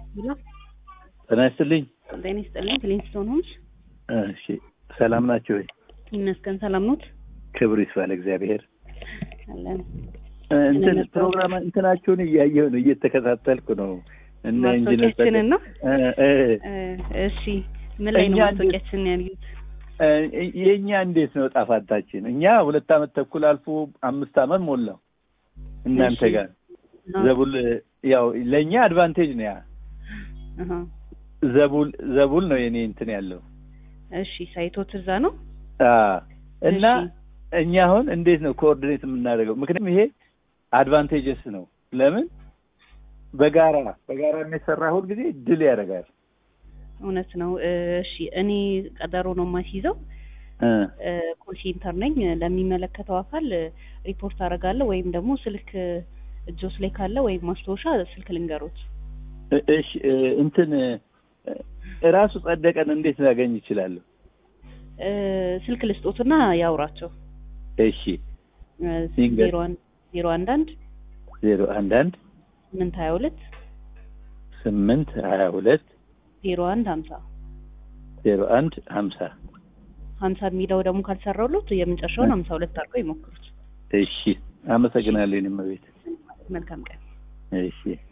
ሄሎ ጤና ይስጥልኝ። ጤና ይስጥልኝ። ክሊንስቶን ሆምስ እሺ፣ ሰላም ናቸው ወይ? ይመስገን ሰላም ኖት ክብር ይስፋ ለእግዚአብሔር። አለን። እንትን ነበር። ፕሮግራም እንትናችሁን እያየሁ ነው፣ እየተከታተልኩ ነው። እነ ኢንጂነር ማስታወቂያችንን ነው። እ እ እ፣ እሺ ምን ላይ ነው እኛ ማስታወቂያችንን ያዩት? እ፣ የእኛ እንዴት ነው ጣፋታችን? እኛ ሁለት አመት ተኩል አልፎ አምስት አመት ሞላው እናንተ እሺ። ጋር ዘቡል ያው ለእኛ አድቫንቴጅ ነው ያ አሃ። ዘቡል ዘቡል ነው የኔ እንትን ያለው እሺ ሳይቶት እዛ ነው። አ እና እሺ። እኛ አሁን እንዴት ነው ኮኦርዲኔት የምናደርገው? ምክንያቱም ይሄ አድቫንቴጀስ ነው። ለምን በጋራ በጋራ የሚሰራ ሁል ጊዜ ድል ያደርጋል። እውነት ነው። እ፣ እሺ እኔ ቀጠሮ ነው የማስይዘው። እ እ፣ ኮል ሴንተር ነኝ። ለሚመለከተው አካል እ፣ ሪፖርት አደርጋለሁ ወይም ደግሞ ስልክ እጆስ ላይ ካለ ወይም ማስታወሻ ስልክ ልንገሮት። እ- እሺ እ፣ እንትን እ፣ እራሱ ጸደቀን እንዴት ላገኝ ይችላለሁ? እ፣ ስልክ ልስጦትና ያውራቸው። እሺ እ፣ ይንገር። ዜሮ አንድ ዜሮ አንድ አንድ ዜሮ አንድ አንድ ስምንት ሀያ ሁለት ስምንት ሀያ ሁለት ዜሮ አንድ ሀምሳ ዜሮ አንድ ሀምሳ ሀምሳ የሚለው ደግሞ ካልሰራውሎት የመጨረሻውን ሀምሳ ሁለት አድርገው ይሞክሩት። እሺ አመሰግናለሁ። እኔም ቤት መልካም ቀን። እሺ